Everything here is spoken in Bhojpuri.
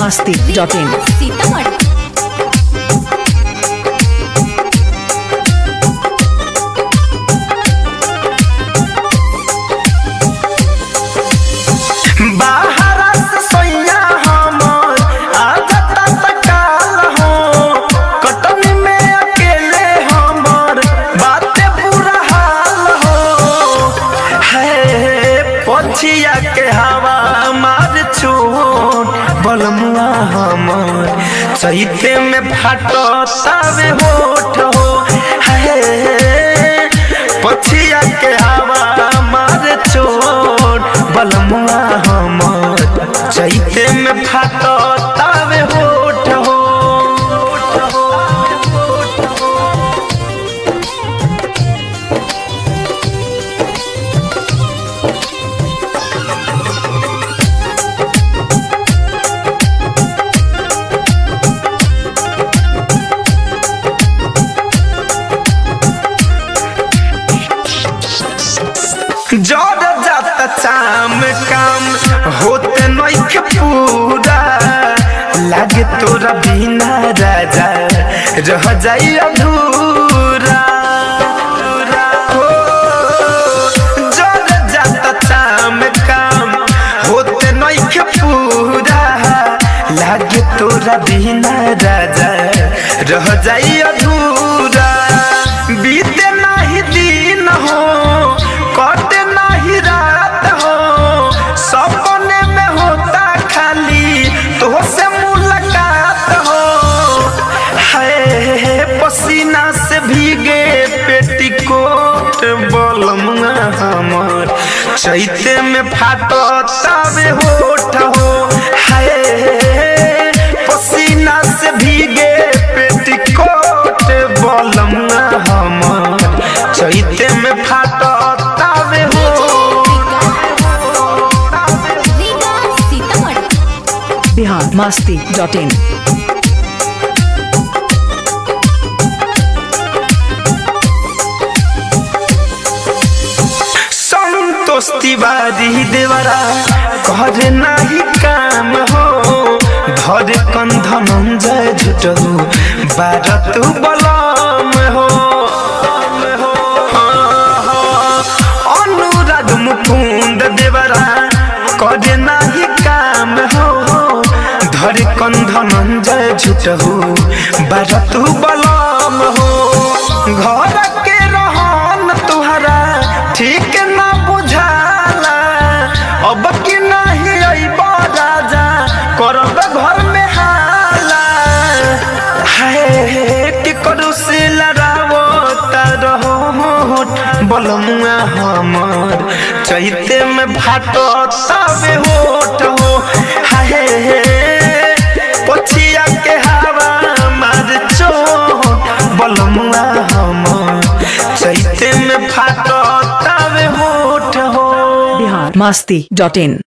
मस्ती डॉट इन सीतामढ़ी बाहरा से सोइया हमर आदत तकाल हो कटनी में अकेले हमर बाते बुरा हाल हो है पछिया के हवा मार छोट बलमुआ हमर चैते में फाटो तवे होठ हो है पछिया के हवा मार छोट बलमुआ हमर चैते में फाटो तवे होठ हो जड़ जाता चाम काम होते नइखे पूरा लागे तोरा बिना राजा रह जाई अधूरा हो, जड़ जाता चाम काम होते नइखे पूरा लागे तोरा बिना राजा रह जाई अधूरा बीते नाही दिन हो कटे नाही रात हो सपने में होता खाली तो से मुलाकात हो है पसीना से भीगे पेटिकोट बलमुआ हमर चैते में फाटो तबे होठ हो है पसीना से भीगे पेटिकोट बलमुआ हमर चैते में फाटो तबे हो रीगा सीतामढ़ी बिहार मस्ती डॉट इन संतोष तिवारी देवरा करे नाही काम हो धर कंधन जय झुटहु बारत बलम हो अनुराग मुकुंद देवरा करे नाही काम हो धर कंधन जय झुटहु बारत बलम हो घर के रहन तुहरा ठीक ना बुझाला अब कि नहीं अइब राजा करब घर में हाला है कि करू से लड़ावो रहो बलमुआ हमर चैते में भाटो तबे होठ हो हाय पछिया के हवा मार चो बलमुआ हमर चैते में फाटो तबे होठ हो बिहार मस्ती डॉट इन